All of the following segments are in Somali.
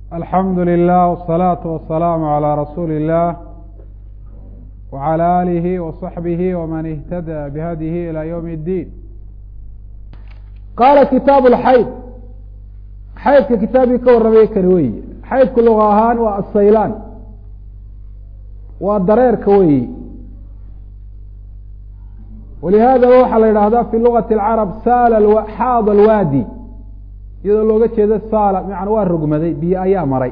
alxamdu lilah wالsalaaةu wasalaamu عalى rasuuli الlah wعalى alihi وصaxbihi wman اhtadى bihadihi ilى ywm اddiin qaala kitaab اlxayd xaydka kitaabkii ka warramay kani weyi xaydku luga ahaan waa asaylaan waa dareerka weyi walihaadaba waxaa la yidhaahdaa fi lugati اlcarab saal xaad alwaadi iyadoo looga jeedo saala macana waa rogmaday biyo ayaa maray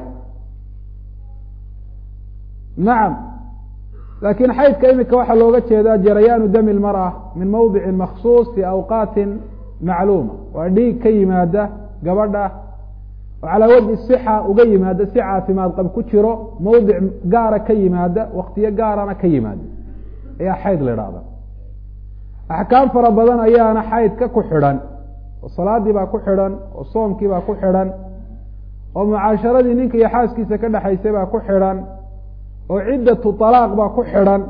nacam laakiin xaydka imika waxaa looga jeedaa jarayaanu dami lmara min mawdicin maksuus fi awqaatin macluuma waa dhiig ka yimaada gabadha oo calaa wajhi sixa uga yimaada si caafimaad qab ku jiro mawdic gaara ka yimaada waktiyo gaarana ka yimaada ayaa xayd la idhaahda axkaam fara badan ayaana xaydka ku xidhan oo salaadii baa ku xidhan oo soomkii baa ku xidhan oo mucaasharadii ninka iyo xaaskiisa ka dhexaysay baa ku xidhan oo ciddatu talaaq baa ku xidhan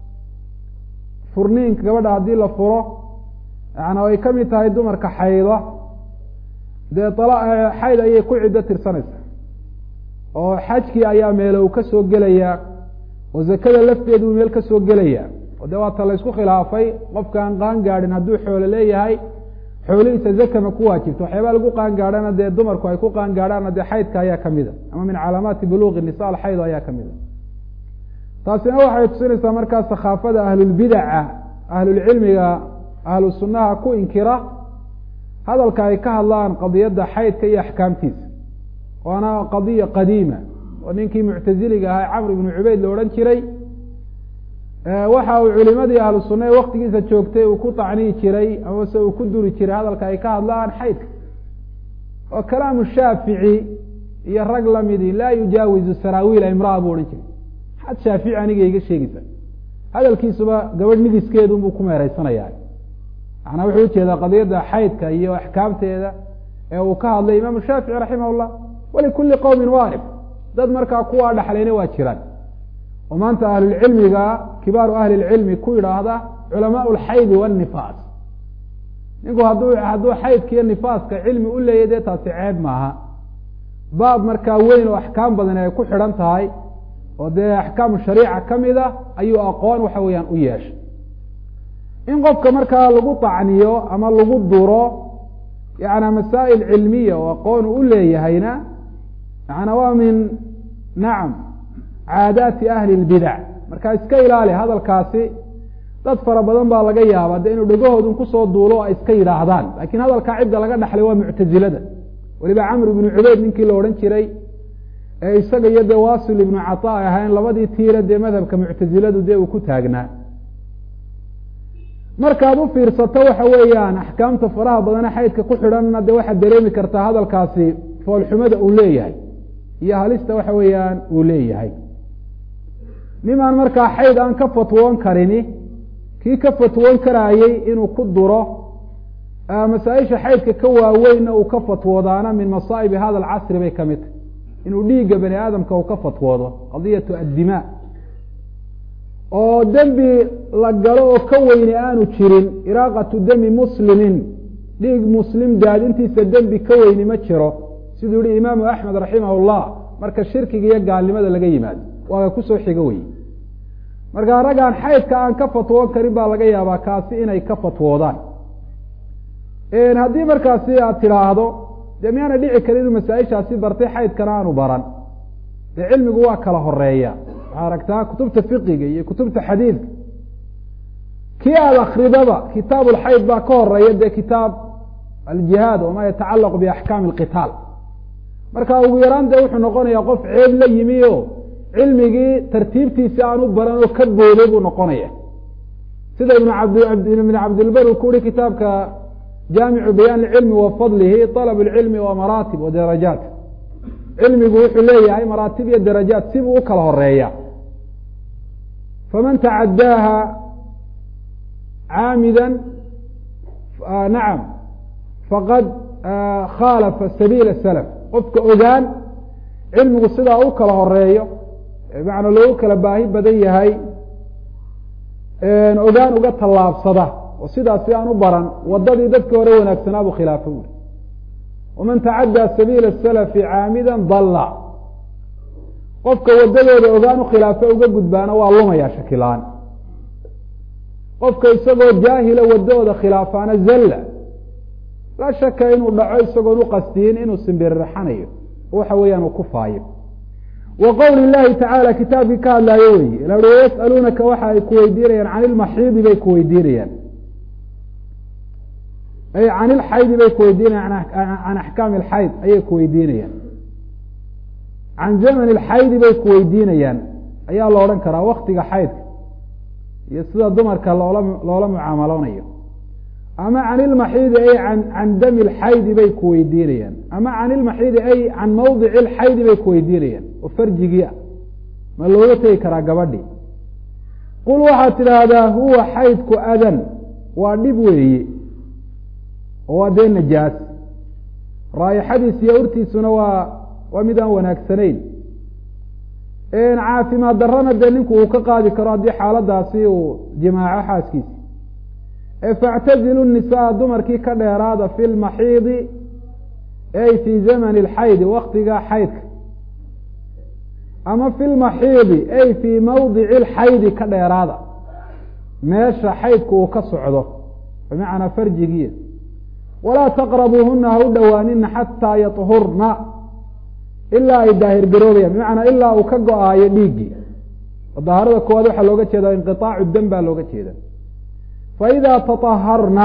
furniinka gabadha haddii la furo yaana ay ka mid tahay dumarka xayda dee xayd ayay ku ciddo tirsanaysaa oo xajkii ayaa meele uu ka soo gelayaa oo zakada lafteedu meel ka soo gelayaa oo dee waata la ysku khilaafay qofkaan qaan gaadhin hadduu xoolo leeyahay xoolihiisa zakama ku waajibta waxyaabaa lagu qaan gaadhana dee dumarku ay ku qaan gaadhaana dee xaydka ayaa kamida ama min calaamaati buluuqi nisa alxayd ayaa kamida taasina waxay tusinaysaa markaa sakhaafada ahlulbidaca ahlulcilmiga ahlu sunnaha ku inkira hadalka ay ka hadlaan qadiyadda xaydka iyo axkaamtiisa waana qadiya qadiima oo ninkii muctaziliga ahaa camr ibnu cubeyd la odhan jiray waxa uu culimadii ahlu sunna ee waktigiisa joogtay uu ku tacniyi jiray amase uu ku duri jiray hadalka ay ka hadlaan xaydka oo kalaamu shaafici iyo rag lamidi laa yujaawizu saraawiila imraa buu odhan jiray maxaad shaafici aniga iga sheegaysa hadalkiisuba gabadh midiskeedunbuu ku meereysanaya macnaa wuxuu ujeedaa qadiyadda xaydka iyo axkaamteeda ee uu ka hadlay imaamu shaafici raximah llah walikulli qowmin waarif dad markaa kuwaa dhaxlayna waa jiraan oo maanta ahlulcilmiga kibaaru ahli lcilmi ku yidhaahda culamaa lxaydi wanifaas ninku hadduu hadduu xaydka iyo nifaaska cilmi u leeyahy dee taasi ceeb maaha baab markaa weyn oo axkaam badan ay ku xidhan tahay oo dee axkaamu shariica kamid a ayuu aqoon waxa weeyaan u yeeshay in qofka markaa lagu tacniyo ama lagu duro yana masaa'il cilmiya oo aqoon u leeyahayna yana waa min nacam caadaati ahli lbidac marka iska ilaali hadalkaasi dad fara badan baa laga yaaba de inuu dhegahoodun kusoo duulo o ay iska yidhaahdaan lakin hadalkaa cidda laga dhaxlay waa muctazilada weliba camr ibnu cubeyd ninkii la odhan jiray ee isaga iyo dee wasil ibnu cata ay ahayn labadii tiira dee madhabka muctaziladu dee uu ku taagnaa markaad u fiirsato waxa weeyaan axkaamta faraha badane xaydka ku xidhanna de waxaad dareemi kartaa hadalkaasi foolxumada uu leeyahay iyo halista waxa weeyaan uu leeyahay nimaan markaa xayd aan ka fatwoon karini kii ka fatwoon karaayey inuu ku duro masaa-isha xaydka ka waaweynna uu ka fatwoodaana min masaa'ibi hada alcasri bay ka mid tahy inuu dhiigga bani aadamka uu ka fatwoodo qadiyatu addimaa oo dembi la galo oo ka weyne aanu jirin iraaqatu dami muslimin dhiig muslim daadintiisa dembi ka weyni ma jiro siduu yihi imaamu axmed raximah llah marka shirkiga iyo gaalnimada laga yimaado waaga kusoo xigo wey markaa raggaan xaydka aan ka fatwoon karin baa laga yaabaa kaasi inay ka fatwoodaan haddii markaasi aad tidhaahdo dee miyaana dhici karin inuu masaa-ishaasi bartay xaydkana aanu baran dee cilmigu waa kala horeeya waxaa aragtaa kutubta fiqiga iyo kutubta xadiidka kii aada akridaba kitaab ulxayd baa ka horeeya dee kitaab aljihaad wama yatacalaqu biaxkaami alqitaal marka ugu yaraan dee wuxuu noqonayaa qof ceeb la yimi o cilmigii tartiibtiisi aan u baran oo ka booday buu noqonaya sida ibn ibn cabdilbar uu ku uhi kitaabka jaamicu bayaan cilmi wa fadlihi alab lcilmi wa maraatib wa darajaat cilmigu wuxuu leeyahay maraatib iyo darajaat sibuu u kala horeeya faman tacadaaha caamida nacam faqad khaalafa sabiila salaf qofka ogaan cilmigu sidaa u kala horeeyo macnaa loogu kala baahi badan yahay ogaan uga tallaabsada oo sidaasi aan u baran wadadii dadkii hore wanaagsanaa buu khilaafo uri waman tacaddaa sabiila salafi caamida dalla qofka waddadooda ogaan u khilaafo uga gudbaana waa lumaya shakilaan qofka isagoo jaahila waddadooda khilaafaana zalla laa shaka inuu dhaco isagoon u qasdiyin inuu simbiriraxanayo waxa weeyaan uu ku faayo wa qowli llahi tacaala kitaabkii ka hadlaayo weeye la ui yas'aluunaka waxa ay ku weydiinayaan can ilmaxiidi bay ku weydiinayaan ay can ilxaydi bay ku weydiinayaan can axkaami alxayd ayay ku weydiinayaan can zaman ilxaydi bay ku weydiinayaan ayaa la odhan karaa waktiga xaydka iyo sida dumarka loola loola mucaamaloonayo ama can ilmaxiidi ay an can dami lxaydi bay ku weydiinayaan ama can ilmaxiidi ay can mawdici lxaydi bay ku weydiinayaan oo farjigii ah ma looga tegi karaa gabadhii qul waxaad tidhaahdaa huwa xaydku adan waa dhib weeye oo waa dee najaas raayixadiis iyo urtiisuna waa waa mid aan wanaagsanayn caafimaad darrana dee ninku uu ka qaadi karo haddii xaaladaasi uu jimaaco xaaskiisi factazilu nisaa dumarkii ka dheeraada fi lmaxiidi ay fii zamani alxaydi waktiga xaydka ama fi lmaxiidi ay fii mawdici lxaydi ka dheeraada meesha xaydku uu ka socdo bimacnaa farjigiia walaa taqrabuuhuna ha u dhowaanina xataa yaطhurna ilaa ay daahir garoobayaan bimacnaa ilaa uu ka go-aayo dhiiggii dahaarada koowaad waxaa looga jeedaa inqiطaacu dam baa looga jeeda faidaa taaharna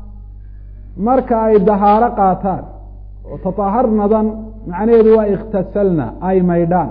marka ay dahaaro qaataan oo taaharnadan macnaheedu waa ikhtasalna ay maydhaan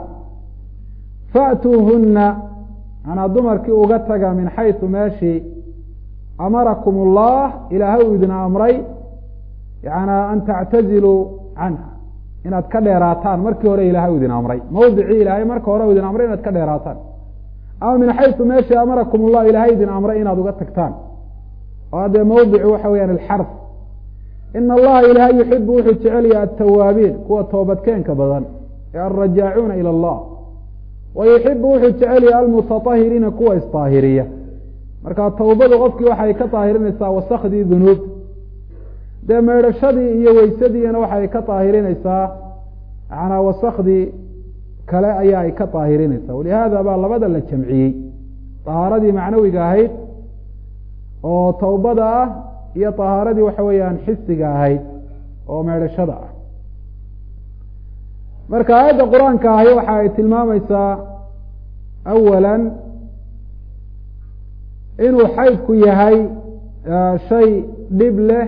faأtuuhuna manaa dumarkii uga taga min xayثu meeshii amarakum اllah ilaahay uu idin amray yana an tactaziluu canha inaad ka dheeraataan markii hore ilahay u idin amray mawdicii ilaahay marka hore u idin amray inaad ka dheeraataan ama min xayثu meeshii amarakum اllah ilaahay idin amray inaad uga tagtaan oo dee mawdicu waxa weyaan alxarf ina allaha ilaahay yuxibu wuxuu jecel yahay atawaabiin kuwa toobadkeenka badan ee alrajaacuuna ilى اllah wa yuxibu wuxuu jecel yahay almutaطahiriina kuwa isطaahiriya marka towbadu qofkii waxay ka طaahirinaysaa wasakdii dunuub dee meydhashadii iyo weysadiina waxay ka طaahirinaysaa manaa wasakdii kale ayaa ay ka طaahirinaysaa walihaada baa labada la jamciyey طahaaradii macnawiga ahayd oo towbada ah iyo طahaaradii waxa weeyaan xisiga ahayd oo meedhashada ah marka aayadda qur-aanka ahi waxa ay tilmaamaysaa awala inuu xaydku yahay shay dhib leh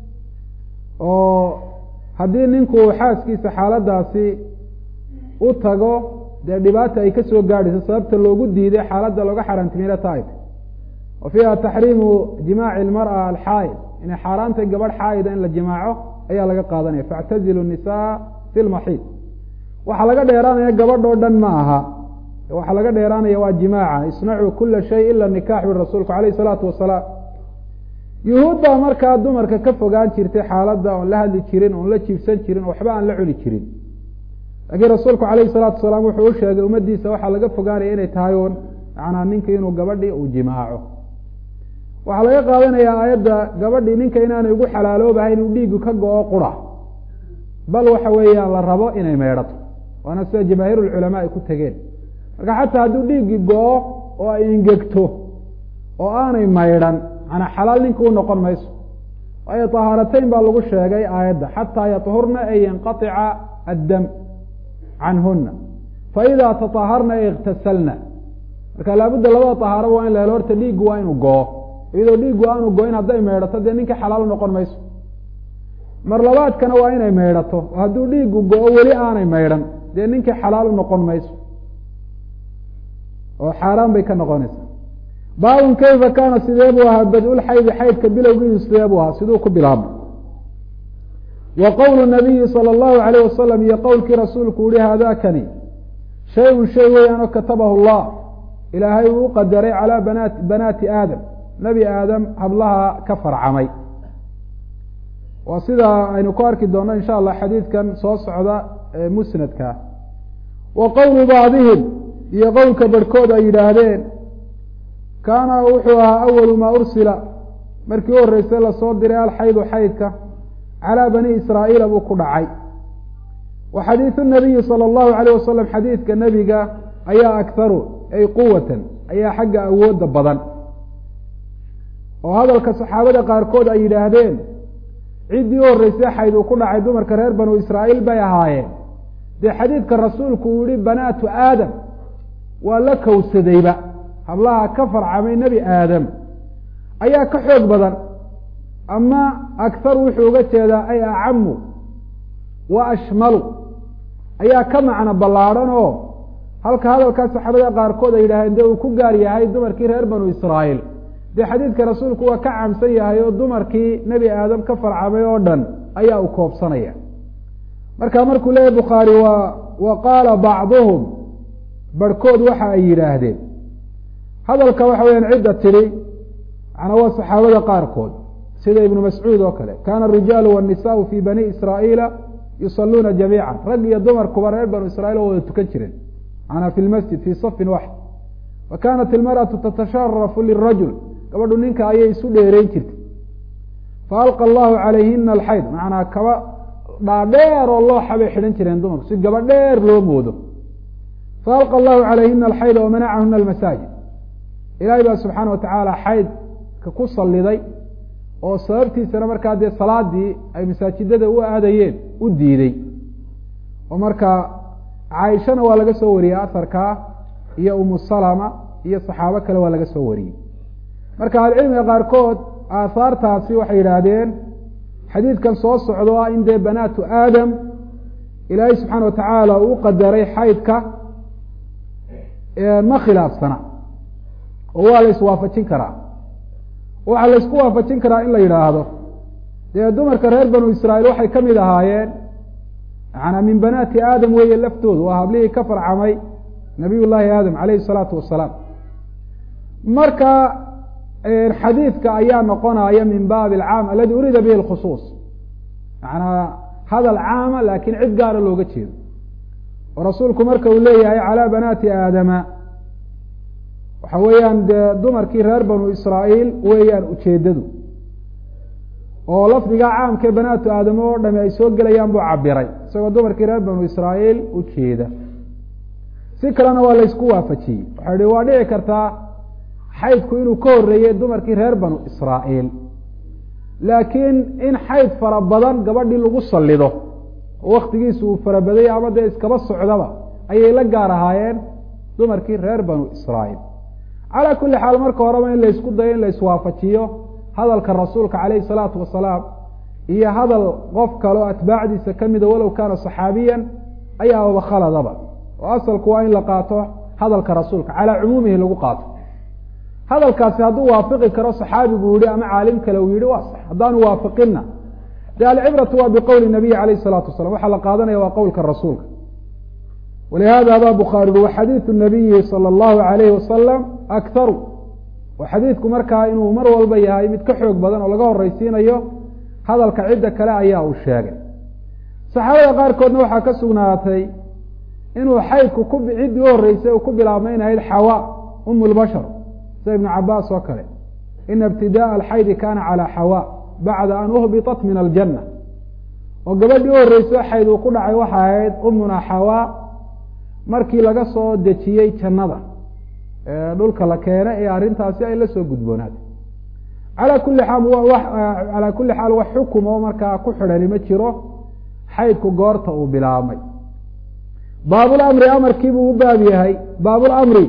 oo haddii ninku uu xaaskiisa xaaladaasi u tago dee dhibaata ay kasoo gaadhayso sababta loogu diiday xaaladda looga xaaraantimina taayt wa fiiha taxriimu jimaaci lmar'a alxaa'id inay xaaraantay gabadh xaa'ida in la jimaaco ayaa laga qaadanaya faactazilu nisaa fi lmaxiid waxaa laga dheeraanaya gabadhoo dhan ma aha waxaa laga dheeraanaya waa jimaaca isnacuu kula shay ila nikax ui rasuulku alayh isalaatu wasalaam yuhuud baa markaa dumarka ka fogaan jirtay xaaladda oon la hadli jirin oon la jiibsan jirin oo waxba aan la cuni jirin laakiin rasuulku alayhi salaatu wasalaam wuxuu u sheegay ummaddiisa waxaa laga fogaanaya inay tahay uun macnaa ninka inuu gabadhii uu jimaaco waxaa laga qaadanayaa aayadda gabadhii ninka inaanay ugu xalaaloobahay inuu dhiigu ka go-o qura bal waxa weeyaan la rabo inay meydhato waana sida jamaahiir ulculamaa ay ku tegeen marka xataa hadduu dhiiggii go-o oo ay ingegto oo aanay maydhan manaa xalaal ninka u noqon mayso waayo tahaarateyn baa lagu sheegay aayadda xataa yaطhurna ay yanqaطica addam canhuna faidaa taaharna ay iktasalna marka laabudda labada tahaaraba waa in la helo horta dhiiggu waa inuu go-o iyadoo dhiiggu aanu go-in hadday meydhato dee ninka xalaal u noqon mayso mar labaadkana waa inay meydhato oo hadduu dhiiggu go-o weli aanay meydhan dee ninkii xalaal u noqon mayso oo xaaraan bay ka noqonaysaa baabun kayfa kaana sidee buu ahaa bad-ulxaydi xaydka bilowgiisu sidee buu ahaa siduu ku bilaabay wa qowlu nabiyi sala allahu alayh wasalam iyo qowlkii rasuulku uhi haadakani shay-un shay weeyaanoo katabahu llah ilaahay uu u qadaray calaa banaat banaati aadam nebi aadam hablaha ka farcamay waa sida aynu ku arki doonno insha allah xadiidkan soo socda ee musnadka wa qowlu bacdihim iyo qowlka barhkood ay yidhaahdeen kaana wuxuu ahaa awalu maa ursila markii u horreysay lasoo diray alxaydu xaydka calaa bani israa'iila buu ku dhacay wa xadiidu nabiyi sala allahu alayh wasalam xadiidka nebiga ayaa akharu ay quwatan ayaa xagga awoodda badan oo hadalka saxaabada qaarkood ay yidhaahdeen ciddii u horreysay xayd uu ku dhacay dumarka reer banu israa'iil bay ahaayeen dee xadiidka rasuulku uu yihi banaatu aadam waa la kowsadayba hablaha ka farcamay nebi aadam ayaa ka xoog badan ama akharu wuxuu uga jeedaa ay acamu wa ashmalu ayaa ka macno ballaadhan oo halka hadalkaa saxaabada qaarkood ay yidhahdeen dee uu ku gaar yahay dumarkii reer banu israa'iil dee xadiidka rasuulku waa ka caamsan yahay oo dumarkii nebi aadam ka farcamay oo dhan ayaa u koobsanaya marka markuu leeyahy bukhaari waa wa qaala bacduhum barhkood waxa ay yidhaahdeen hadalka waxa weyaan cidda tidhi macnaa waa saxaabada qaarkood sida ibnu mascuud oo kale kaana arijaalu waannisaau fii bani israa'iila yusaluuna jamiican rag iyo dumarkuba reer banu israiil oo wada tukan jireen macnaa fi lmasjid fii safin waxd wa kaanat ilmar'atu tatasharafu lirajul gabadhu ninka ayay isu dheereyn jirtay fa alqa allahu calayhina alxayd macnaa kaba dhaadheer oo looxa bay xidhan jireen dumarku si gaba dheer loo moodo fa alqa allahu calayhina alxayda wamanacahuna almasaajid ilaahay baa subxaana wa tacaala xaydka ku salliday oo sababtiisana markaa dee salaadii ay masaajidada u aadayeen u diiday oo markaa caaishana waa laga soo wariyey asarkaa iyo umu salama iyo saxaabo kale waa laga soo wariyey marka ahlucilmiga qaarkood aahaartaasi waxay yidhaahdeen xadiidkan soo socdo ah in dee banaatu aadam ilaahay subxaana watacaala uu u qadaray xaydka ma khilaafsana oo waa la iswaafajin karaa waxaa la isku waafajin karaa in la yidhaahdo dee dumarka reer banu israa'iil waxay ka mid ahaayeen macanaa min banaati aadam weeye laftoodu waa hablihii ka farcamay nabiy llaahi aadam calayhi salaatu wasalaam marka xadiidka ayaa noqonaya min baabi alcaam aladi uriida bihi alkhusuus macanaa hadal caama laakiin cid gaara looga jeedo oo rasuulku marka uu leeyahay calaa banaati aadama waxa weeyaan dee dumarkii reer banu israa'iil weeyaan ujeeddadu oo lafdigaa caamkee banaatu aadamo oo dhami ay soo gelayaan buu cabiray isagoo dumarkii reer banu israa'iil ujeeda si kalena waa laysku waafajiyey waxaa ihi waa dhici kartaa xaydku inuu ka horreeyey dumarkii reer banu israa'iil laakiin in xayd fara badan gabadhii lagu sallido oo waktigiisu uu farabadayay ama dee iskaba socdaba ayay la gaar ahaayeen dumarkii reer banu israa'iil calaa kulli xaal marka horeba in laysku dayo in laiswaafajiyo hadalka rasuulka calayhi salaatu wasalaam iyo hadal qof kaleo atbaacdiisa ka mida walow kaana saxaabiyan ayaababa khaladaba oo asalku waa in la qaato hadalka rasuulka calaa cumuumihi lagu qaato hadalkaasi hadduu waafiqi karo saxaabigu yihi ama caalim kale uu yihi waa sax haddaanu waafiqinna dee alcibratu waa biqowli nabiyi calayh salaatu wasalam waxaa la qaadanaya waa qowlka rasuulka walihada baa bukhaari ui waxadiidu nabiyi sala allahu alayhi wasalam akharu oo xadiidku markaa inuu mar walba yahay mid ka xoog badan oo laga horreysiinayo hadalka cidda kale ayaa uu sheegay saxaabada qaarkoodna waxaa ka sugnaatay inuu xaydku ku ciddii u horreysay uu ku bilaabmay in ahayd xawa um lbashar sida ibnu cabaas oo kale ina ibtidaءa alxaydi kana calى xawa bacda an uhbiطat min aljanna oo gabadhii u horreysay xayd uu ku dhacay waxa ahayd umuna xawa markii laga soo dejiyey jannada dhulka la keenay ee arrintaasi ay la soo gudboonaatay alaa kuli xaal calaa kuli xaal wax xukum oo markaa ku xidhani ma jiro xaydku goorta uu bilaabmay baabulamri amarkiibuu u baab yahay baabulamri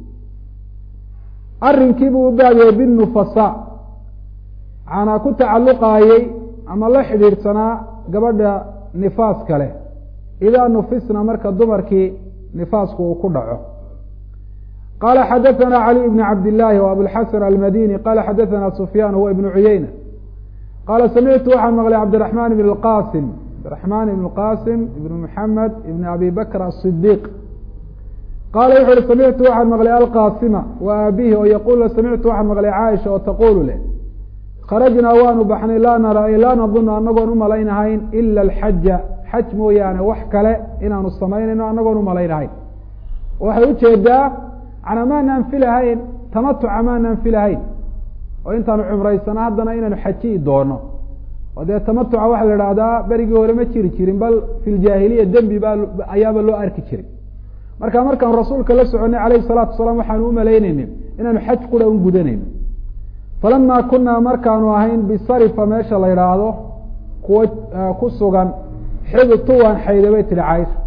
arrinkiibuu u baab yahay binufasa macanaa ku tacalluqaayey ama la xidhiidhsanaa gabadha nifaaska leh idaa nufisna marka dumarkii nifaasku uu ku dhaco qala xadaثna cali bn cabd illaahi w abulxasan almadini qala xadaثna sufyaan huwa ibnu cuyeyna qaala samictu waxaan maqlay cabdiraxmaan ibn qasim cabdiraxmaan ibn qasim ibn muxamed ibn abi bakr asidiiq qaala wuxu uhi samictu waxaan maqlay alqasima wa aabihi oo yaquul samictu waxaan maqlay caaisha oo taqulu leh kharajnaa waanu baxnay laa nara laa nadunu anagoon umalaynahayn ila alxaja xaj mooyaane wax kale inaanu samaynayno anagoon umalaynahayn waxay ujeedaa macnaa maanaan filahayn tamatuca maanaan filahayn oo intaanu cumraysano haddana inaynu xajiyi doono oo dee tamatuca waxaa la idhahdaa berigii hore ma jiri jirin bal fi ljaahiliya dembi baa ayaaba loo arki jiray marka markaan rasuulka la soconay calayhi salaatu wasalaam waxaanu umalaynayni inaanu xaj qura un gudanayno falamaa kunaa markaanu ahayn bisarifa meesha la idhaahdo kuwa ku sugan xidtu waan xayda bay tihi caaisha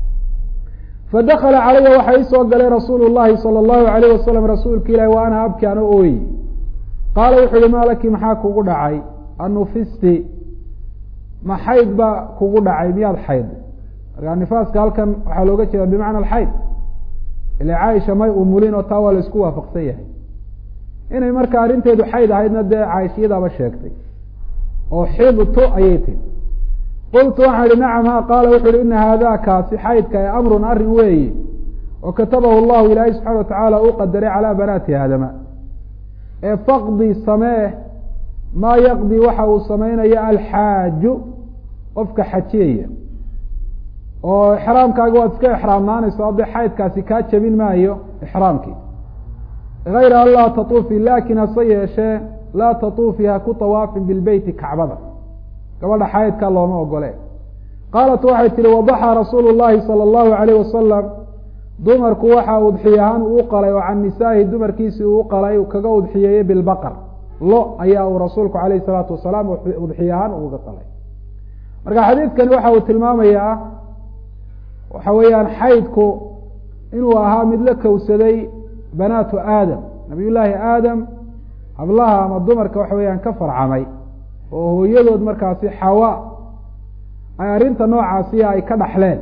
fadakala calaya waxaa ii soo galay rasuulu llahi sala allahu alayh wasalam rasuulka ilahi wa ana abki ano ooyi qaala wuxu uhi maa laki maxaa kugu dhacay anufisti ma xayd baa kugu dhacay miyaad xayd markaa nifaaska halkan waxaa looga jeeda bimacna alxayd ila caaisha may umulin oo taa waa la isku waafaqsan yahay inay marka arrinteedu xayd ahaydna dee caaishiyadaaba sheegtay oo xibtu ayay tihi qultu waxaan ihi nacam ha qaala wuxu uhi ina haadakaasi xaydka ee amrun arrin weeyi oo katabahu llahu ilaahay subxana watacaala uu qadaray calaa banaati aadama ee faqdi samee maa yaqdi waxa uu samaynayo alxaaju qofka xajiyaya oo ixraamkaaga waad iska ixraamnaanayso haddee xaydkaasi kaa jabin maayo ixraamkii hayra an laa tatuufi laakin hase yeeshee laa tatuufi ha ku tawaafin bilbeyti kacbada gabadha xaydka looma ogole qaalat waxay tihi wadaxa rasuulu llahi sala allahu alayh wasalam dumarku waxa udxiy ahaan uu qalay oo can nisaahi dumarkiisii uu qalay kaga udxiyeeyey bilbaqar lo ayaa uu rasuulku alayh salaatu wasalaam udxiy ahaan uga qalay marka xadiidkani waxa uu tilmaamayaa waxa weeyaan xaydku inuu ahaa mid la kowsaday banaatu aadam nabiy llaahi aadam hablaha ama dumarka waxa weeyaan ka farcamay oo hooyadood markaasi xawa ay arrinta noocaasiya ay ka dhaxleen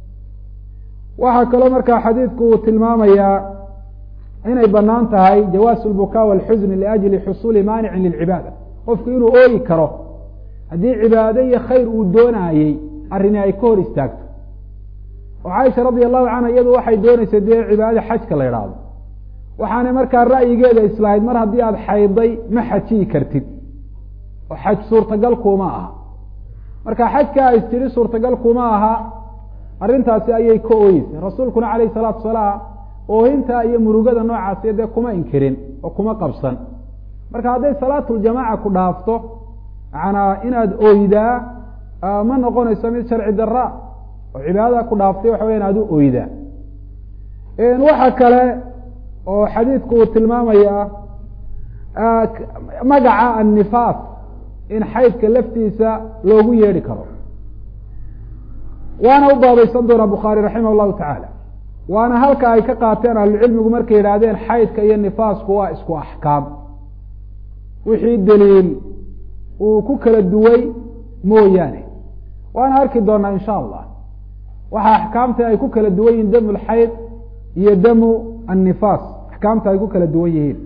waxaa kaloo markaa xadiidku uu tilmaamayaa inay banaan tahay jawaasu lbukaa walxusni liajli xusuuli maanicin lilcibaada qofku inuu ooyi karo haddii cibaado iyo khayr uu doonaayey arrini ay ka hor istaagto oo caaisha radi allahu canha iyadu waxay dooneysay dee cibaadada xajka la idhaahdo waxaanay markaa ra'yigeeda islahayd mar haddii aada xayday ma xajiyi kartid oo xaj suurtagal kuma aha marka xajka is tiri suurtagal kuma aha arrintaasi ayay ka ooyeysay rasuulkuna calayhi salaatu wasalaam oohinta iyo murugada noocaasi dee kuma inkirin oo kuma qabsan marka hadday salaatuljamaaca ku dhaafto macanaa inaad oydaa ma noqonayso mid sharci daraa oo cibaadada ku dhaaftay waxa weya inaad u oydaa waxa kale oo xadiidku uu tilmaamayaa magaca annifaas in xaydka laftiisa loogu yeedhi karo waana u baabaysan doonaa bukhaari raximah llahu tacaala waana halka ay ka qaateen ahlucilmigu markay yidhaahdeen xaydka iyo nifaasku waa isku axkaam wixii daliil uu ku kala duway mooyaane waana arki doonaa insha allah waxa axkaamta ay ku kala duwan yihiin damu lxayd iyo damu annifaas axkaamta ay ku kala duwan yihiin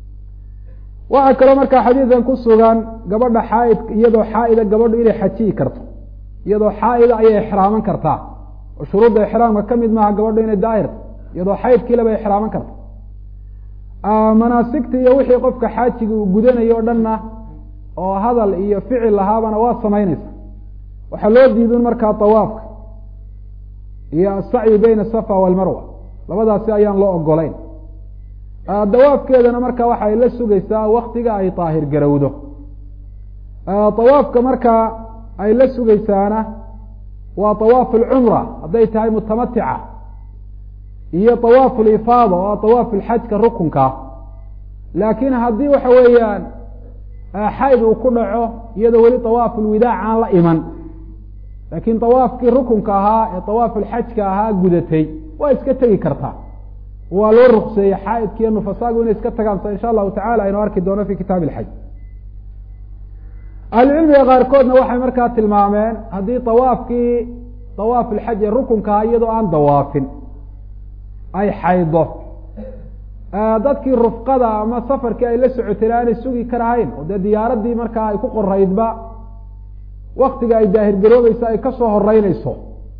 waxaa kaloo markaa xadiidan ku sugan gabadha xaaid iyadoo xaaida gabadhu inay xajiyi karto iyadoo xaaida ayay ixraaman kartaa oo shuruudda ixraamka ka mid maaha gabadhu inay daahirta iyadoo xaydkiila bay ixraaman karta manaasigta iyo wixii qofka xaajiga uu gudanayo o dhanna oo hadal iyo ficil lahaabana waa samaynaysa waxaa loo diidun markaa tawaafka iyo asacyi bayna asafa walmarwa labadaasi ayaan loo ogolayn dawaafkeedana marka waxay la sugaysaa waktiga ay daahir garowdo awaafka markaa ay la sugaysaana waa awaaf alcumra hadday tahay mutamatica iyo awaaf lifaada oo awaaf lxajka rukunka laakiin haddii waxa weeyaan xayd uu ku dhaco iyadoo weli awaaf lwidaac aan la iman laakiin awaafkii rukunka ahaa ee awaaf alxajka ahaa gudatay waa iska tegi kartaa waa loo rukseeyey xaaidka iyo nufasaagu inay iska tagaan sa insha allahu tacala aynu arki doono fi kitaab ilxaj ahlucilmiga qaarkoodna waxay markaa tilmaameen haddii awaafkii awaaf ilxaj ee rukunkaha iyadoo aan dawaafin ay xaydo dadkii rufqada ama safarkii ay la socotay aanay sugi karahayn oo dee diyaaradii markaa ay ku qoraydba waktiga ay daahirgaroobeysa ay kasoo horeyneyso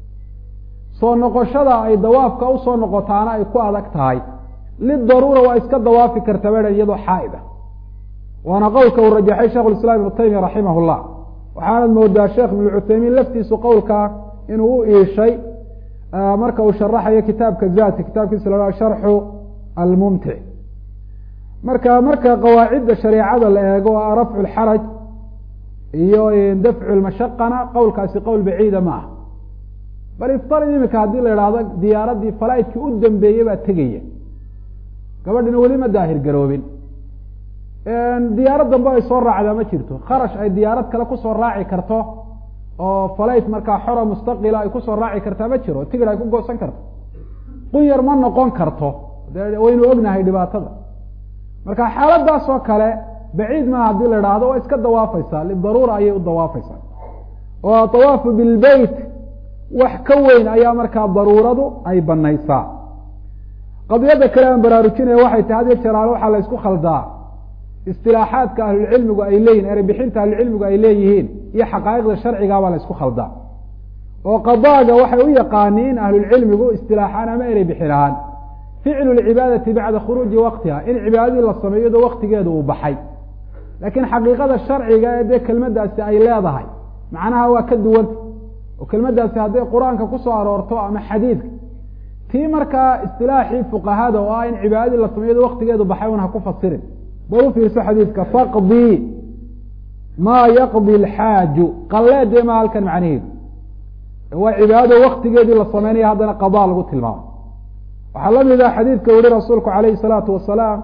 soo noqoshada ay dawaafka usoo noqotaana ay ku adag tahay lidaruura waa iska dawaafi karta baa iyadoo xaaida waana qowlka uu rajaxay shekh islam ibnu taymiya raximah llah waxaanad moodaa sheekh ibnu cuthaymiin laftiisu qowlka inuu u iishay marka uu sharaxayo kitaabka zaadka kitaabkiisa la sharxu almumtic marka marka qawaacidda shareecada la eego a rafcu lxaraj iyo dafcu lmashaqana qowlkaasi qowl baciida ma aha bal iftarid imika haddii la idhaahdo diyaaradii falaitkii u dambeeyey baa tegaya gabadhina weli ma daahir garoobin diyaarad dambe ay soo raacdaa ma jirto kharash ay diyaarad kale kusoo raaci karto oo falayt markaa xora mustaqila ay kusoo raaci kartaa ma jiro tigid ay ku goosan karto qunyar ma noqon karto de waynu ognahay dhibaatada marka xaaladaas oo kale baciid maa haddii la idhaahdo waa iska dawaafaysaa lidaruura ayay u dawaafaysaa oo atawaafu bilbeyt wax ka weyn ayaa markaa daruuradu ay banaysaa qadiyadda kale aan baraarujinaya waxay tahay had iyo jeraale waxaa la isku khaldaa istilaaxaadka ahlulcilmigu ay leeyihin erebixinta ahlulcilmigu ay leeyihiin iyo xaqaa'iqda sharcigaabaa la isku khaldaa oo qadaaga waxay u yaqaaniin ahlulcilmigu istilaaxaan ama erey bixin ahaan ficlu lcibaadati bacda khuruuji waqtiha in cibaadadii la sameeyo iyadoo waktigeedu uu baxay laakiin xaqiiqada sharciga ee dee kelmaddaasi ay leedahay macnaha waa ka duwanta oo kelmaddaasi hadday qur-aanka kusoo aroorto ama xadiidka tii markaa istilaaxii fuqahada oo ah in cibaadadii la sameeyo iyadoo waktigeedu baxay un ha ku fasirin bal u fiirso xadiidka faqdii maa yaqdi alxaaju qalleedee maa halkan macnaheedu waa cibaadado waktigeedii la sameynaya haddana qadaa lagu tilmaamo waxaa la mid ah xadiidka yihi rasuulku calayhi salaatu wasalaam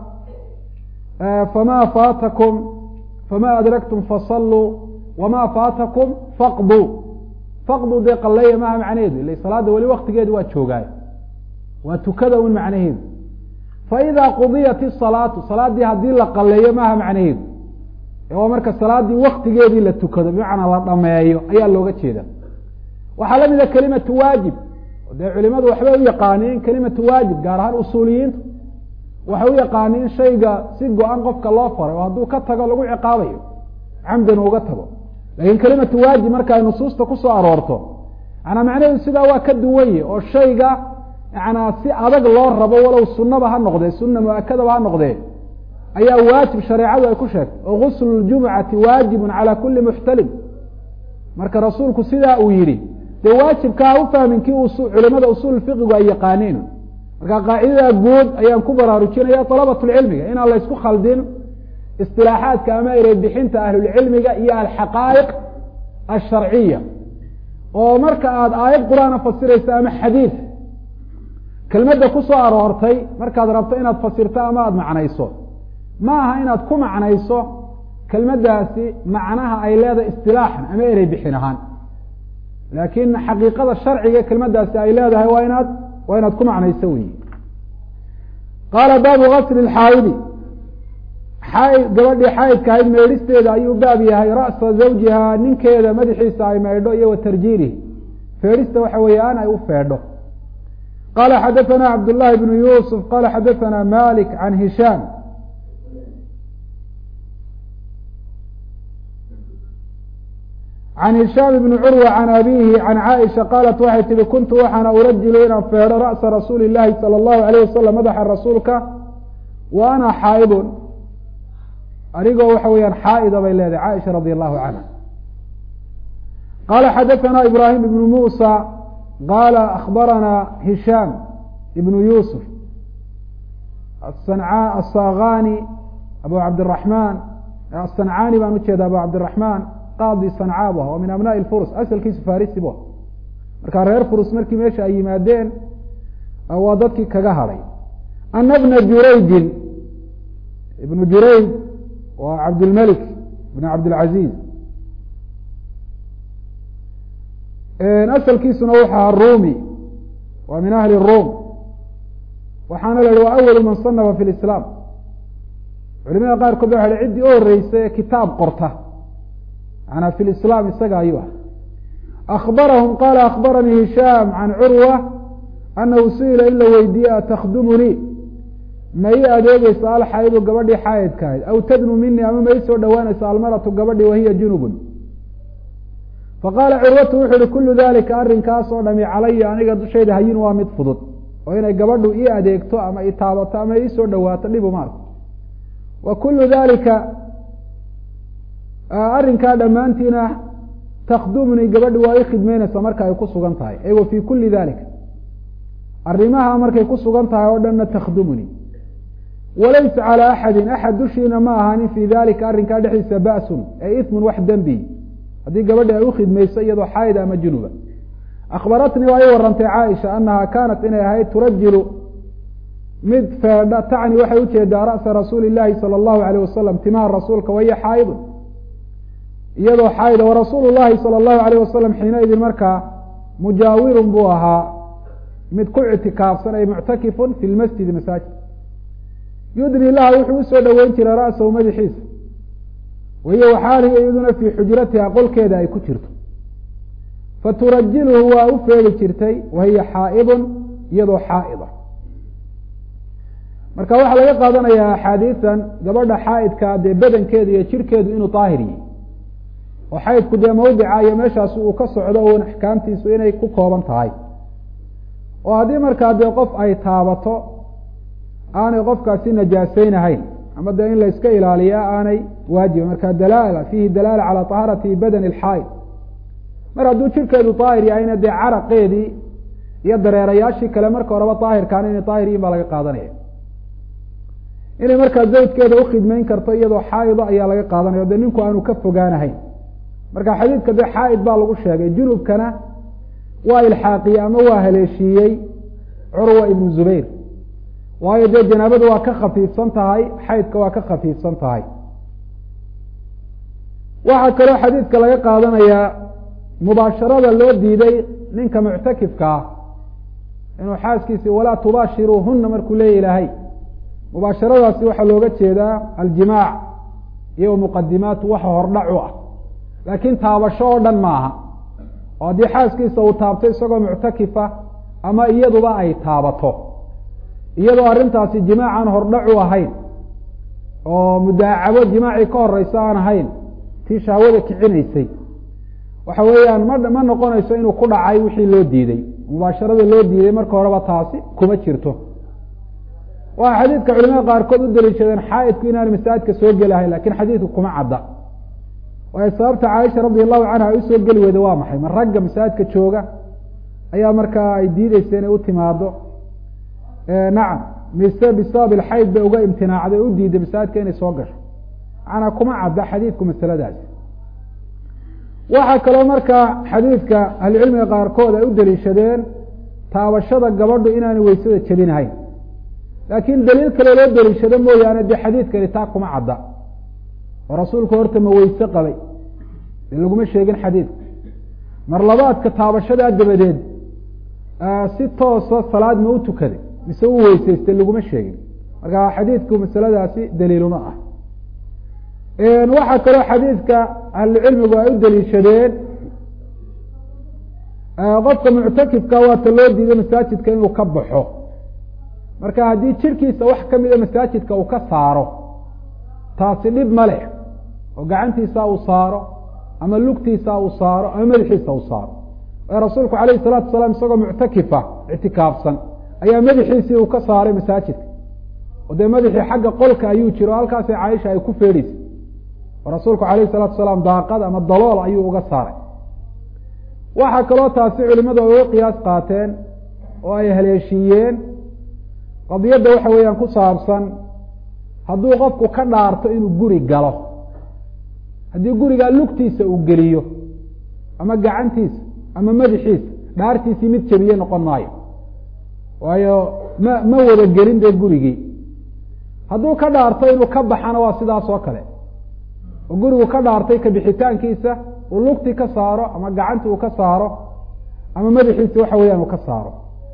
fama faatakum fama adraktum fasalluu wama faatakum faqduu faqduu dee qalleeya maaha macnaheedu ila salaada weli waktigeedi waa joogaay waa tukada un macnaheedu faida qudiyat isalaatu salaaddii haddii la qaleeyo maaha macnaheedu waa marka salaaddii waktigeedii la tukado bimacnaa la dhameeyo ayaa looga jeeda waxaa la mida kelimatu waajib dee culimadu waxbay u yaqaaniin kelimatu waajib gaar ahaan usuuliyiintu waxay u yaqaaniin shayga si go-an qofka loo faray oo hadduu ka tago lagu ciqaabayo camdan uga tago laakiin kelimatu waajib marka ay nusuusta kusoo aroorto manaa macnaheedu sidaa waa ka duwanye oo shayga yanaa si adag loo rabo walow sunaba ha noqdee sunna mu-akadaba ha noqdee ayaa waajib shareecadu ay ku sheegtay oo guslu ljumucati waajibun calaa kuli muxtalim marka rasuulku sidaa uu yihi dee waajibka ha u fahmin kii culimada usuul fiqigu ay yaqaaniin marka qaacidada guud ayaan ku baraarujinaya dalabatulcilmiga inaan la ysku khaldin istilaaxaadka ama ereybixinta ahlulcilmiga iyo alxaqaa'iq alsharciya oo marka aada aayad qur-aana fasiraysa ama xadiid kelmadda ku soo aroortay markaad rabto inaad fasirto ama aada macnayso ma aha inaad ku macnayso kelmaddaasi macnaha ay leedahay istilaaxan ama erey bixin ahaan laakiin xaqiiqada sharciga kelmaddaasi ay leedahay waa inaad waa inaad ku macnayso wey qaala baabu gasli lxaayidi xaaid gabadhii xaayidka ahayd meedhisteeda ayuu baab yahay ra'sa zawjiha ninkeeda madaxiisa ay meydho iyo wa tarjiilihi feedhista waxa weeyaan ay u feedho qala xadaثna cabd لlahi بn yusf qala xadaثna malik can hishaam can hishaam bni curwa can abihi can caaisha qaalat waxay tihi kuntu waxaana urajilu inaan feedho ra'sa rasuuli اlahi salى اllahu alayh wasalam madaxa rasuulka wa ana xaaidun anigoo waxa weeyaan xaaida bay leedahay caaisha radi allahu canha qala xadaثna ibrahim ibn musa qala akbarana hishaam ibnu yusuf asagani abu cabdiraxmaan asancaani baan ujeeda abu cabdiraxmaan qaadi sanca bu ah oo min abnaءi furus asalkiisu farisi bu markaa reer furus markii meesha ay yimaadeen waa dadkii kaga hadhay ana bna jurayjin ibnu jurayj waa cabdilmelik ibn cabdilcaziz asalkiisuna wuxu ahaa rumi waa min ahli rum waxaana la yihi waa awalu man sanafa fi lislaam culimada qaarkood ba waxa ciddii u horeysa ee kitaab qorta manaa fi lislaam isaga ayuu ah akbarahum qala akbaranii hishaam can curwa anahu su-ila in la weydiiye atakdumunii ma ii adeegeysa alxaydu gabadhii xaayidka ahayd aw tadnu minii ama ma ii soo dhawaanaysa almaratu gabadhii wahiya junubun faqaala curwatu wuxu uhi kulu dalika arrinkaas oo dhami calaya aniga dushayda hayin waa mid fudud oo inay gabadhu ii adeegto ama i taabato ama ii soo dhawaato dhibu maarka wa kulu dalika arrinkaa dhammaantiina takdumnii gabadhi waa ii khidmeynaysa marka ay ku sugan tahay ay wa fii kuli dalika arrimaha markay ku sugan tahay oo dhanna takdumnii walaysa calى axadi axad dushiina ma ahaanin fi dalika arrinkaa dhexdiisa ba'sun ee ismun wax dembi haddii gabadhi ay ukhidmayso iyadoo xaayida ama junuba akhbaratnii waa i warantay caaisha anaha kaanat inay ahayd turajilu mid feedha tacni waxay ujeedaa ra'sa rasuuli llaahi sala allahu alayh wasalam timaha rasuulka waya xaayidun iyadoo xaayida warasuulu llahi sala allahu alayh wasalam xiinaidin markaa mujaawirun buu ahaa mid ku ictikaafsan ay muctakifun fi lmasjidi masaajid yudni laha wuxuu usoo dhoweyn jiray ra'sahu madaxiisa wahiyo waxaalihi iyaduna fii xujratiha qolkeeda ay ku jirto faturajiluhu waa u feegi jirtay wahiya xaa'idun iyadoo xaa'ida marka waxaa laga qaadanayaa axaadiisan gabadha xaa'idka dee badankeedu iyo jirhkeedu inuu daahir yihi oo xaydku dee mawdica iyo meeshaasi uu ka socdo un axkaamtiisu inay ku kooban tahay oo haddii markaa dee qof ay taabato aanay qofkaasi najaaseynahayn ama dee in la iska ilaaliyaa aanay waajiba marka dalaala fiihi dalaala calaa tahaarati badani alxaa'id mar hadduu jirkeedu daahir yahayna dee caraqeedii iyo dareerayaashii kale marka horeba daahirkaana inay daahir yihin baa laga qaadanaya inay markaa zawjkeeda ukhidmeyn karto iyadoo xaaido ayaa laga qaadanaya o dee ninku aanu ka fogaanahayn marka xadiidka dee xaa'id baa lagu sheegay junubkana waa ilxaaqiyey ama waa haleeshiiyey curwa ibnu zubayr waayo dee janaabadu waa ka khafiifsan tahay xaydka waa ka khafiifsan tahay waxaa kaloo xadiidka laga qaadanayaa mubaasharada loo diiday ninka muctakifka ah inuu xaaskiisi walaa tubaashiruuhuna markuu leeya ilaahay mubaasharadaasi waxaa looga jeedaa aljimaac iyo muqadimaatu waxa hordhac u ah laakiin taabasho oo dhan maaha oo haddii xaaskiisa uu taabto isagoo muctakifa ama iyaduba ay taabato iyadoo arrintaasi jimaacan hordhac u ahayn oo mudaacabo jimaacii ka horeysa aan ahayn tii shahwada kicinaysay waxa weeyaan ma ma noqonayso inuu ku dhacay wixii loo diiday mubaasharada loo diiday marka horeba taasi kuma jirto waxaa xadiidka culimada qaarkood u daliishadeen xaa'idku inaan masaajidka soo gelahayn lakin xadiidku kuma cadda waayo sababta caaisha radi allahu canha ay usoo geli weyda waa maxay ma ragga masaajidka jooga ayaa markaa ay diideysa inay u timaado nacam mise bisabab ilxayd bay uga imtinaacday o u diiday masaajidka inay soo gasho macnaa kuma cadda xadiidku masaladaasi waxaa kaloo markaa xadiidka ahlucilmiga qaarkood ay u daliishadeen taabashada gabadhu inaanay weysada jebinahayn laakiin daliil kale loo daliishado mooyaane dee xadiidkani taa kuma cadda oo rasuulku horta ma weyse qabay dee laguma sheegin xadiidka mar labaadka taabashadaa dabadeed si toosa salaad ma u tukaday mise u weyseystay laguma sheegin marka xadiidku masaladaasi daliiluma ah waxaa kaloo xadiidka ahlucilmigu ay u daliishadeen qofka muctakifka waata loo diiday masaajidka inuu ka baxo marka haddii jirkiisa wax kamida masaajidka uu ka saaro taasi dhib ma leh oo gacantiisa uu saaro ama lugtiisa uu saaro ama madaxiisa uu saaro ee rasuulku alayh الsalatu wasalaam isagoo muctakifa ictikaafsan ayaa madaxiisii uu ka saaray masaajidka oo dee madaxii xagga qolka ayuu jiro o halkaasi caaisha ay ku feedhaysay oo rasuulku alayh الsalatu wasalaam daaqad ama dalool ayuu uga saaray waxaa kaloo taasi culimadu ay uga qiyaas qaateen oo ay haleeshiiyeen qadiyadda waxa weeyaan ku saabsan hadduu qofku ka dhaarto inuu guri galo haddii gurigaa lugtiisa uu geliyo ama gacantiisa ama madaxiisa dhaartiisii mid jebiye noqon maayo waayo ma ma wada gelin dee gurigii hadduu ka dhaarto inuu ka baxana waa sidaas oo kale oo gurigu ka dhaartay kabixitaankiisa uu lugtii ka saaro ama gacantii uu ka saaro ama madaxiisi waxa weeyaan uu ka saaro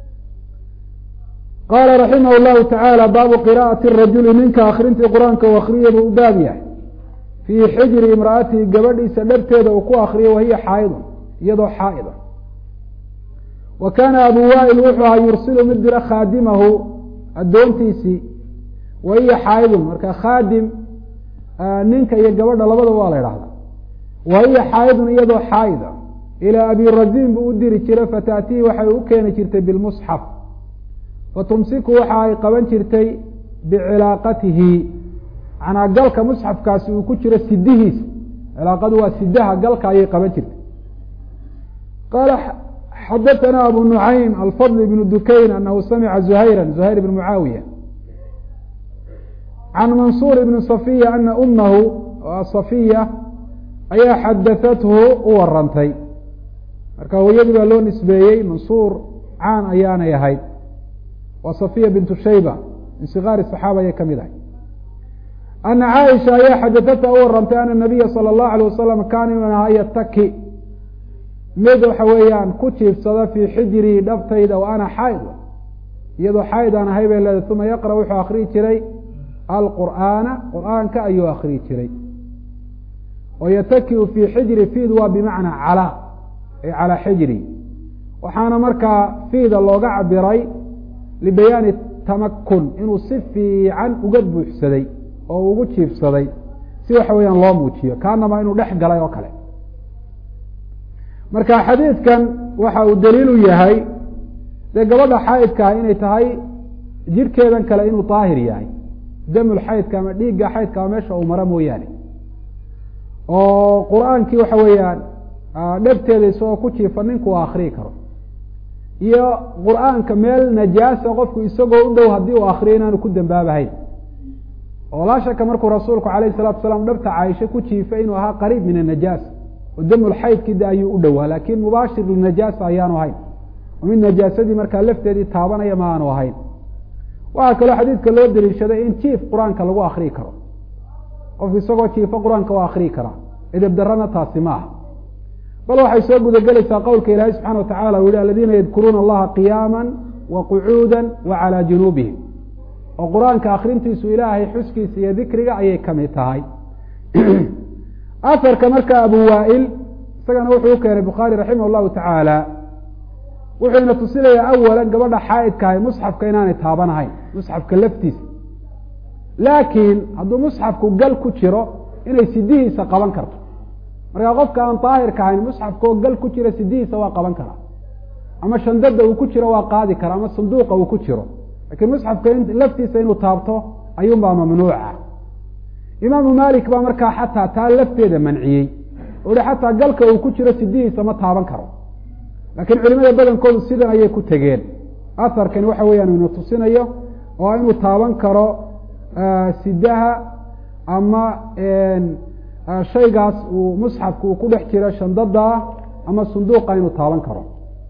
qaala raximah llahu tacaala baabu qira'ati rajuli ninka akrintii qur-aanka u akriya buu u baab yahay fii xijri imra'atihi gabadhiisa dhabteeda uu ku akriyo wahiya xaa'idun iyadoo xaa'ida wa kaana abu waa'il wuxuu ahaa yursilu mid dira khaadimahu addoontiisii wahiya xaa'idun marka khaadim ninka iyo gabadha labadaba waa la idhahda wahiya xaa'idun iyadoo xaa'ida ilaa abi raziin buu u diri jiray fataatihi waxay u keeni jirtay bilmusxaf fatumsiku waxa ay qaban jirtay bicilaaqatihi manaa galka musxafkaasi uu ku jiro sidihiisa cilaaqadu waa sidaha galka ayay qaban jirtay qaala xadaثana abu nucaym alfadl ibnu dukayn anahu samica zuhayra zuhayr ibn mucaawiya can mansuur ibni safiya ana umahu safiya ayaa xadahathu u warantay marka hooyadii baa loo nisbeeyey mansuur caan ayaanay ahayd waa safiya bintu shayba min sikaari saxaaba ayay ka mid ahay ana caaisha ayaa xadahatha u warantay ana nabiya sala allahu alay wasalam kaana inuu ahaa yataki mid waxa weeyaan ku jiifsada fii xijrii dhabtayda wa ana xaaid iyadoo xaaid aan ahay bay leedahay uma yaqra wuxuu akriyi jiray alqur'aana qur'aanka ayuu akriyi jiray oo yatakiu fii xijri fiid waa bimacnaa calaa ay calaa xijri waxaana markaa fiida looga cabiray libayaani tamakun inuu si fiican uga buuxsaday oo ugu jiifsaday si waxa weeyaan loo muujiyo kaanama inuu dhex galay oo kale marka xadiidkan waxa uu daliil u yahay dee gabadha xaydkaa inay tahay jirhkeedan kale inuu daahir yahay damul xaydka ama dhiigga xaydka ama meesha uu maro mooyaane oo qur-aankii waxa weeyaan dhegteeda isagoo ku jiifa ninku uu akriyi karo iyo qur-aanka meel najaasa qofku isagoo u dhow haddii uu akriyo inaanu ku dambaabahayn oo laa shaka markuu rasuulku calayhi salatu salaam dhabta caaisha ku jiifay inuu ahaa qariib min anajaasa oo damul xaydkii de ayuu u dhowaa laakiin mubaashir linajaasa ayaanu ahayn oo mid najaasadii markaa lafteedii taabanaya ma aanu ahayn waxaa kaloo xadiidka loo daliishaday in jiif qur-aanka lagu akriyi karo qofku isagoo jiifo qur-aanka waa akriyi karaa edeb darana taasi ma aha bal waxay soo gudagelaysaa qowlka ilaahay subxana wa tacala u yihi aladiina yadkuruuna allaha qiyaama wa qucuuda wa calaa junuubihim oo qur-aanka akrintiisu ilaahay xuskiisa iyo dikriga ayay kamid tahay aharka marka abu waail isagana wuxuu u keenay bukhaari raximah llahu tacaala wuxuuna tusinayaa awalan gabadha xaaidkahay musxafka inaanay taabanahayn musxafka laftiisa laakiin hadduu musxafku gal ku jiro inay sidihiisa qaban karto markaa qofka aan daahirka ahayn musxafkaoo gal ku jira sidihiisa waa qaban karaa ama shandada uu ku jiro waa qaadi karaa ama sanduuqa uu ku jiro lakiin musxafka laftiisa inuu taabto ayuunbaa mamnuuca imaamu malik baa markaa xataa taa lafteeda manciyey o hi xataa galka uu ku jiro sidihiisa ma taaban karo laakiin culimada badankoodu sidan ayay ku tegeen aharkani waxa weeyaan inu tusinayo oo inuu taaban karo sidaha ama shaygaas uu musxafka uu ku dhex jiro shandada ama sunduuqa inuu taaban karo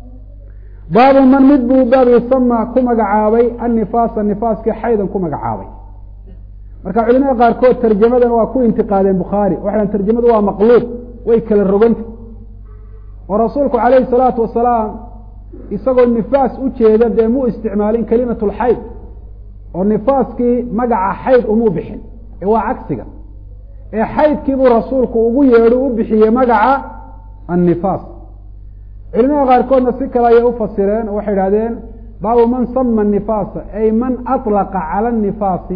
baabu man mid buu baab yusama ku magacaabay annifaasa nifaaskii xaydan ku magacaabay marka culimada qaarkood tarjamadan waa ku intiqaadeen bukhaari waxay tarjamadu waa maqluub way kala roganta oo rasuulku calayhi salaatu wasalaam isagoo nifaas u jeeda dee mu isticmaalin kelimat lxayd oo nifaaskii magaca xayd umuu bixin ee waa cagsiga ee xaydkiibuu rasuulku ugu yeedho u bixiyey magaca annifaas culimada qaarkoodna si kale ayay ufasireen oo waxay idhahdeen baabu man sama nifaasa ay man alaqa cala anifaasi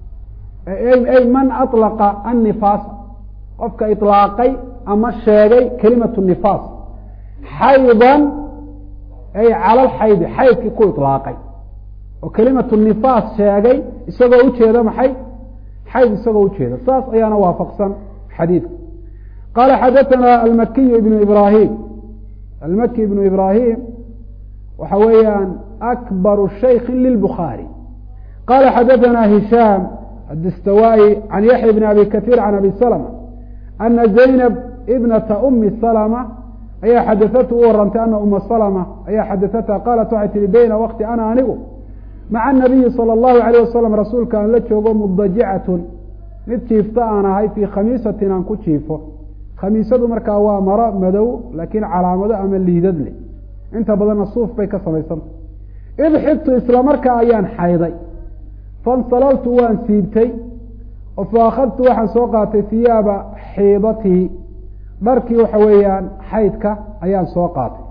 ay man alaqa annifaasa qofka ilaaqay ama sheegay kelimatu nifaas xaydan ay cala alxaydi xaydkii ku ilaaqay oo kelimatu nifaas sheegay isagoo ujeeda maxay xayd isagoo ujeeda saas ayaana waafaqsan xadiidka qaala xadaثana almakiyu ibnu ibrahim almaki ibnu ibrahim waxa weeyaan akbaru shayki lilbukhaari qala xadaثana hishaam adistawaayi can yaxya bn abi kahiir can abi salma ana zaynab ibnata umi salma ayaa xadaatu u warantay ana uma salma ayaa xadaatha qaalat waxay tihi bayna wakti ana anigu maca anabiyi salى اllahu alayh wasalam rasuulka aan la joogo mudajicatun mid jiifta aan ahay fii khamiisatin aan ku jiifo khamiisadu markaa waa maro madow laakiin calaamado ama liidad leh inta badanna suuf bay ka samaysanta id xibtu isla markaa ayaan xayday fansalaltu waan siibtay oo fa akhadtu waxaan soo qaatay hiyaaba xiidatii dharkii waxa weeyaan xaydka ayaan soo qaatay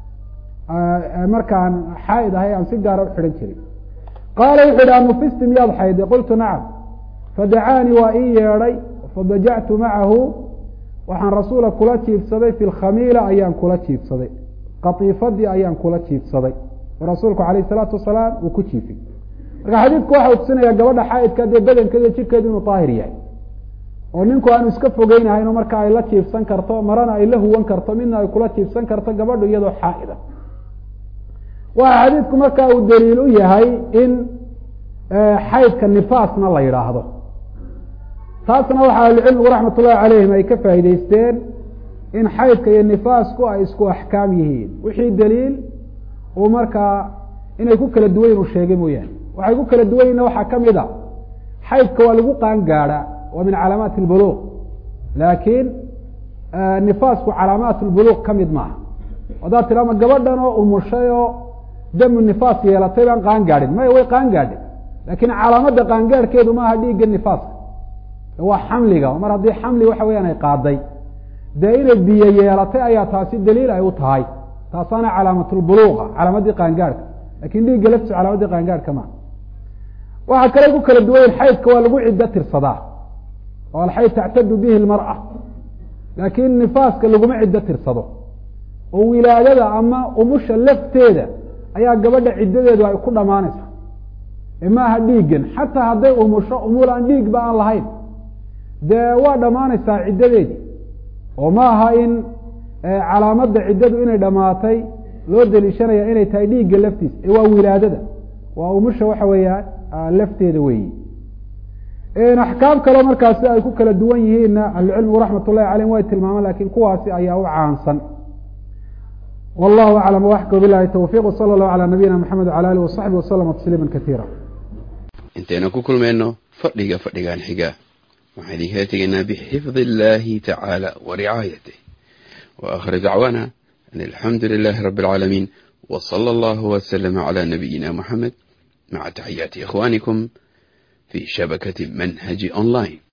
markaan xaaid ahay aan si gaara u xidhan jiray qaala wuxu yidhi anufisti miyaad xayday qultu nacam fadacaanii waa ii yeedhay fadajactu macahu waxaan rasuula kula jiifsaday fi lkhamiila ayaan kula jiifsaday katiifadii ayaan kula jiifsaday oo rasuulku calayh salaatu wasalaam uu ku jiifay marka xadiidku waxa tusinaya gabadha xaaidka dee badankeeda jirkeedu inuu daahir yahay oo ninku aanu iska fogeynahayn oo marka ay la jiifsan karto marana ay la huwan karto midna ay kula jiifsan karto gabadhu iyadoo xaaida waxa xadiidku marka uu daliil u yahay in xaydka nifaasna la yidhaahdo taasna waxaa ahlucilmigu raxmat ullahi calayhim ay ka faa'iideysteen in xaydka iyo nifaasku ay isku axkaam yihiin wixii daliil uu markaa inay ku kala duwan uu sheegay mooyaane waxay ku kala duwan yihin waxaa ka mid a xaydka waa lagu qaan gaadha waa min calaamaati albuluuq laakiin nifaasku calaamaat lbuluuq ka mid maaha haddaad tidhaama gabadhan oo umushay oo damu nifaas yeelatay baan qaan gaadhin maya way qaan gaadhay laakiin calaamadda qaangaadhkeedu maaha dhiigga nifaaska waa xamliga mar haddii xamli waxa weyaan ay qaaday dee inay biyo yeelatay ayaa taasi daliil ay u tahay taasaana calaamatulbuluuqa calaamaddii qaangaadhka lakin dhiigga laftisu calaamaddii qaangaadhka maa waxaa kale ku kala duwayen xaydka waa lagu ciddo tirsadaa oo alxayd tactadu bihi lmar'a laakiin nifaaska laguma ciddo tirsado oo wilaadada ama umusha lafteeda ayaa gabadha ciddadeedu ay ku dhammaanaysaa maaha dhiiggan xataa hadday umusho umul aan dhiigba aan lahayn dee waa dhammaanaysaa ciddadeedii oo ma aha in calaamadda ciddadu inay dhammaatay loo deliishanaya inay tahay dhiigga laftiisa ee waa wilaadada waa umusha waxa weeya lafteeda weeyi axkaam kale markaasi ay ku kala duwan yihiinna ahlucilmigu raxmat ullahi caleyhim way tilmaamaan lakin kuwaasi ayaa u caansan wallahu aclam waxka bilahi towfiq wsala allahu calaa nabiyina maxamed wala alih wasaxbi waslama tasliima katiira intaynu ku kulmayno fadhiga fadhigan xiga waxaan idinkala tegaynaa bixifdi illahi tacaala wa ricaayatih wa akhir dacwaana an alxamdu lilahi rabi alcaalamiin w sala allahu waslama cala nabiyina muxamed maca taxiyaati ikhwanikum في شبكة منهج أونلاين